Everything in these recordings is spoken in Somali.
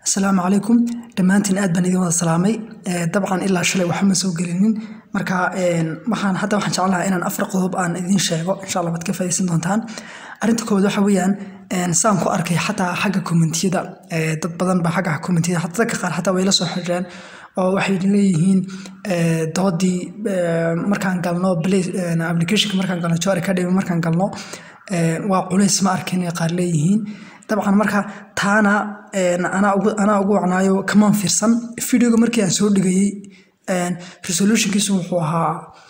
asalaamu calaykum dhammaantiin aad baan idin wada salaamay dabcan ilaa shalay waxba ma soo gelinin marka waxaan hadda waxaan jeclahaa inaan afar qodob aan idiin sheego insha allah waad ka faa'iidaysan doontaan arrinta koowaad waxa weeyaan saan ku arkay xataa xagga kommentiyada dad badan baa xagga kommentiyada xataa dadka qaar xataa way la soo xiriireen oo waxay leeyihiin doodii markaan galno applicationka markaan galno joar academy markaan galno waa culays ma arkin qaar leeyihiin dabcan marka taana anaa ugu wacnaayo kamaan fiirsan videoga markii aan soo dhigayey resolutionkiisu wuxuu ahaa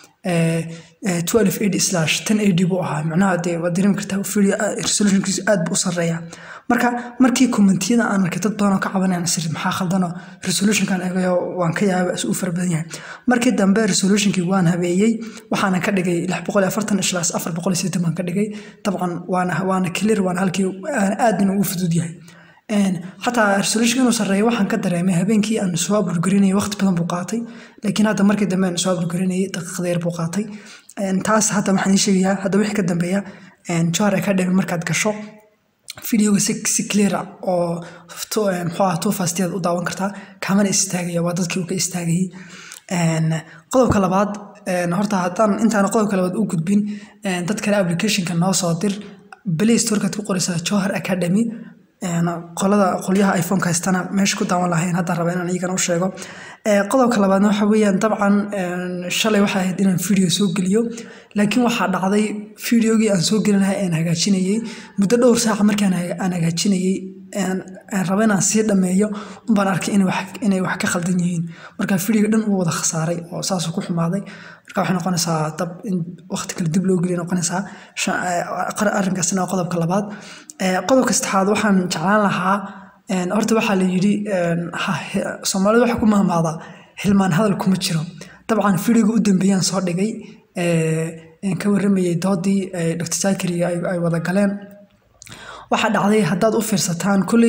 buu ahaa macnaha dee waad dareemi kartaa video resolutionkiisu aad buu u sarreeya marka markii kommentiyada aan arkay dad badan oo ka cabanayaan sir maxaa khaldano resolutionkan eegayo waan ka yaaba u fara badan yahay markii dambe resolutionkii waan habeeyey waxaana ka dhigay ishlaas baan ka dhigay dabcan waana clear waana halkii aadna ugu fudud yahay xataa resolution inuu sarreeyo waxaan ka dareemay habeenkii aan soo aburgarinayay waqti badan buu qaatay laakiin hadda markii dambe aan soo aburgarinayay daqiiqada yar buu qaatay taas hadda waxaan ii sheegayaa hadda wixii ka dambeeya johar academy markaad gasho videoga si si cleara oo muxuu ah two fastiyaad u daawan kartaa kamana istaagaya waa dadkii uu ka istaagayay qodobka labaad horta haddaan intaana qodobka labaad u gudbin dad kale applicationka noo soo dir play storekaad ku qoraysaa johar academy qolada qolyaha iphoneka haystana meesha ku daawan lahayn haddaan raba inaan iyagana u sheego qodobka labaadna waxa weeyaan dabcan shalay waxay ahayd inaan video soo geliyo laakiin waxaa dhacday videogii aan soo gelin lahaa aan hagaajinayey muddo dhowr saaca markaan aan hagaajinayey aan raba inaan sii dhammeeyo unbaan arkay inay wax ka khaldan yihiin marka videoga dhan uu wada khasaaray oo saasuu ku xumaaday marka waxay noqonaysaa dab in waqti kale dib loo geliya noqonaysaa arrinkaasna waa qodobka labaad qodobka saddexaad waxaan jeclaan lahaa horta waxaa la yidhi soomaalida waxaa ku mahmaadaa hilmaan hadal kuma jiro dabcan videoga u dambeeyaan soo dhigay ka warramayay doodii dr zakari ay wada galeen waxaa dhacday haddaad u fiirsataan kulley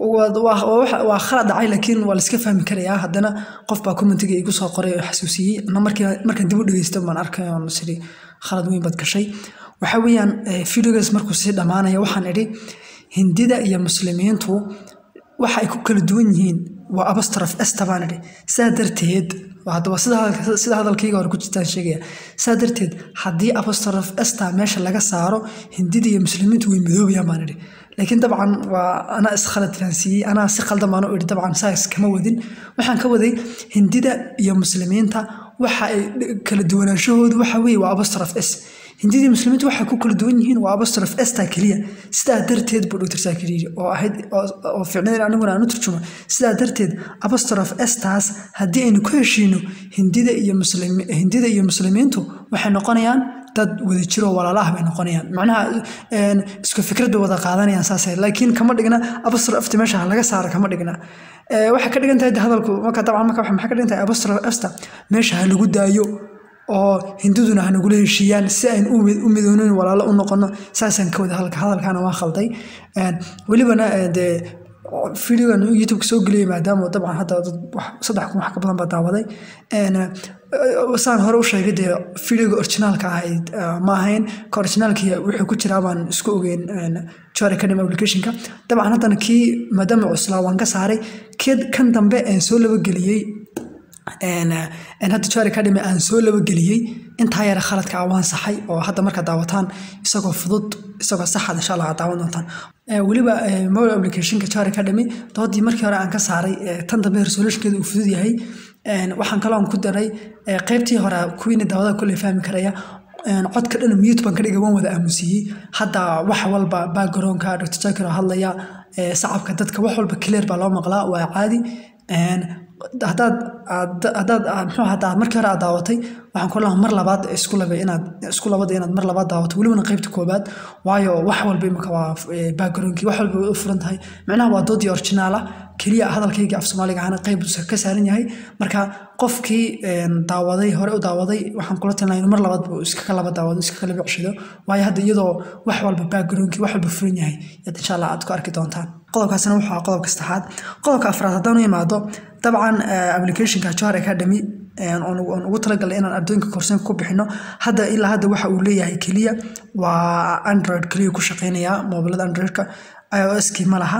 waa khalad dhacay laakiin waa layska fahmi karayaa haddana qof baa commentiga igu soo qoray oo xasuusiyey ana markaan dib u dhegeysta baan arkay oon siri khalad weyn baad gashay waxa weeyaan videogaas markuu sii dhammaanaya waxaan idhi hindida iyo muslimiintu waxa ay ku kala duwan yihiin waa abastrof esta baan idhi saa darteed haddaba sida hadalkayga hore ku jirtaan sheegaya saa darteed haddii abastrof esta meesha laga saaro hindida iyo muslimiintu way midoobayaan baan idhi laakiin dabcan waa anaa iskhalad fahansiiyey anaa si khaldan baan u idhi dabcan saas kama wadin waxaan ka waday hindida iyo muslimiinta waxa ay kala duwanaanshahoodu waxa weeye waa abastrof s hindidii muslimiintu waxay ku kala duwan yihiin waa abastrof esta keliya sidaa darteed buu dr sakiriiri oo ahayd oo ficnayn aniguna aan u turjumo sidaa darteed abastrof estaas haddii aynu ku heshiino hindida iyo muslim hindida iyo muslimiintu waxay noqonayaan dad wada jiro walaalaah bay noqonayaan macnaha isku fikrad bay wada qaadanayaan saas laakiin kama dhigna abastrof esta meesha laga saara kama dhigna waxay ka dhigan tahay hadalku marka dabcan marka maxay ka dhigan tahay abastrof esta meesha ha lagu daayo oo hindiduna hanagula heshiiyaan si ayn u midoonin walaalo u noqono saasaan ka wada hadalka hadalkaana waa khalday welibana dee videogan youtubeka soo geliyay maadaama dabcan hadda saddex kun wax ka badan baa daawaday saan hore u sheegay dee videoga originaalka ahayd ma ahayn ka originaalkii wuxuu ku jiraa baan isku ogeyn jor academy applicationka dabcan haddana kii maadaama cuslaa waan ka saaray kan dambe aan soo labageliyey hadda jor academy aan soo labageliyey intaa yara khaladka ah waan saxay oo hadda markaad daawataan isagoo fudud isagoo saxad insha allah aad daawan doontaan weliba mobile applicationka jor academy doodii markii hore aan ka saaray tan dambe resolutionkeeda uu fudud yahay waxaan kaloon ku daray qaybtii hore kuwiina daawada kulley fahmi karaya codka dhan mute baan ka dhigay waan wada aamusiiyey hadda wax walba backgroundka dr jakir oo hadlaya sacabka dadka wax walba clear baa loo maqlaa waa caadi haddaad haddaad muxuu haddaad markii hore aad daawatay waxaan ku lahaa mar labaad isku labay inaad isku labada inaad mar labaad daawato welibana qaybta koobaad waayo wax walba imika waa backgroundkii wax walba way u furan tahay macnaha waa doodii originaal ah keliya hadalkaygii af soomaaliga ahana qayb ka saaran yahay marka qofkii daawaday hore u daawaday waxaan kula talinayaa inuu mar labaad buu iskaga laba daawado iskaga laba ceshado waayo hadda iyadoo wax walba backgroundkii wax walba furan yahay yaad insha allah aad ku arki doontaan qodobkaasina wuxuu ahaa qodobka saddexaad qodobka afraad haddaan u imaado dabcan applicationka johar academy oon ugu talagalnay inaan ardooyinka korsanka ku bixino hadda ilaa hadda waxa uu leeyahay keliya waa android keliya ku shaqeynaya moobilada androidka ios-kii ma laha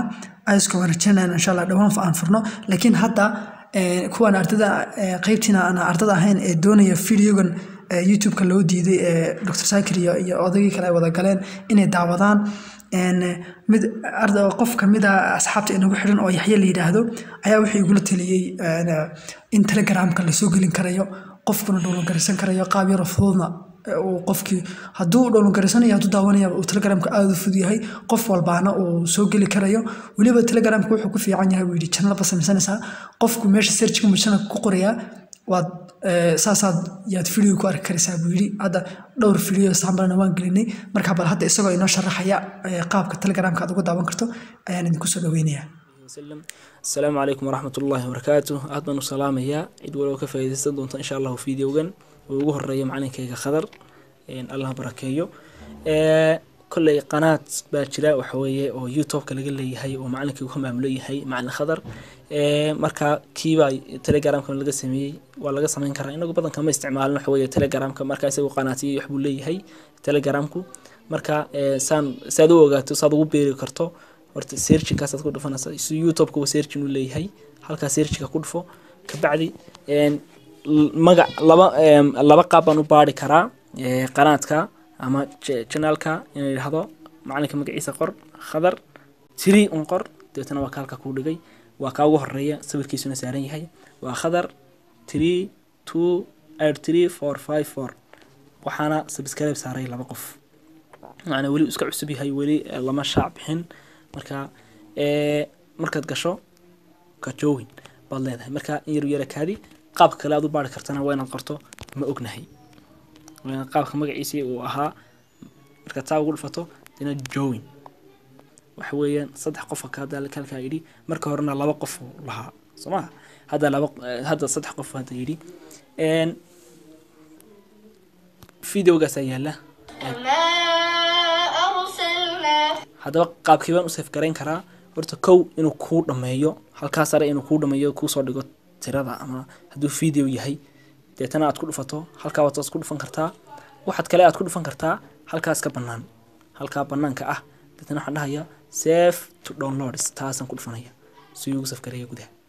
iska waan rajaynayna insha allah dhowaan aan furno laakiin hadda kuwan ardada qeybtiina aan ardada ahayn ee doonaya videogan youtube-ka loo diiday ee dr sakir iyo iyo odaygii kale ay wada galeen inay daawadaan mid qof kamid a asxaabta inagu xidhan oo yaxye la yidhaahdo ayaa wuxuu igula taliyey in telegramka lasoo gelin karayo qofkuna dhowlgaraysan karayo qaab yaro fududna uu qofkii hadduu dhowlgaraysanayo hadduu daawanaya uu telegramka aada u fudud yahay qof walbaana uu soo geli karayo weliba telegramka wuxuu ku fiican yahay buu yidhi janalba samaysanaysaa qofku meesha searchka mujana ku qorayaa waad saasaad yaad video ku arki karaysaa buu yidhi hadda dhowr video sambalna waan gelinay marka bal hadda isagoo inoo sharaxaya qaabka telegramka aad uga daawan karto ayaan idinku soo dhaweynayaa asalaamu calaykum waraxmat ullaahi wabarakaatu aad baan u salaamayaa cid waliba ka faa'iidaysan doonta insha allahu videogan oo ugu horeeya macalinkayga khadar allah barakeeyo kolley qanaad baa jira waxaweeye oo youtube-ka laga leeyahay oo macalinkaygu ka maamulo yahay macalin khadar marka kiibaa telegramka laga sameeyey waa laga sameyn karaa inagu badanka ma isticmaalin waxaweeye telegramka marka isagu qanaatiyo waxbuu leeyahay telegramku marka saan saad u ogaato saad ugu beeri karto horta searchingkaasaad ku dhufanaysa si youtube-ka searching u leeyahay halkaa searchingka ku dhufo kabacdi magac laba laba qaab baan u baari karaa qanaadka ama janaalka inuu yidhaahdo macalinka magaciisa qor khadar tiri un qor dabeetana waa ka halka kuu dhigay waa kaa ugu horeeya sawirkiisuna saaran yahay waa khadar three two eight three four five four waxaana subscribe saaray laba qof macnaa weli iska cusub yahay weli lama shaac bixin marka markaad gasho kajoowin baad leedahay marka in yaru yara kaadi qaabka kale aad u baari kartana waa inaad qorto ma ognahay waa inaad qaabka magaciisii uu ahaa markaad taa ugu dhufato dina joowin waxa weeyaan saddex qof halkaa yidhi marka horena laba qof lahaa soo maha hadda laba hadda saddex qof hadda yidhi videogaasaa yaala haddaba qaabkii baan u seef garayn karaa horta kow inuu kuu dhameeyo halkaa sare inuu kuu dhameeyo kuusoo dhigo tirada ama hadduu video yahay deetana aad ku dhufato halkaa waad ku dhufan kartaa waxaad kale aad ku dhufan kartaa halkaas ka bannaan halkaa bannaanka ah deetana waxaan dhahayaa safe to downloads taasaan ku dhufanaya si ugu safgareeya gudaha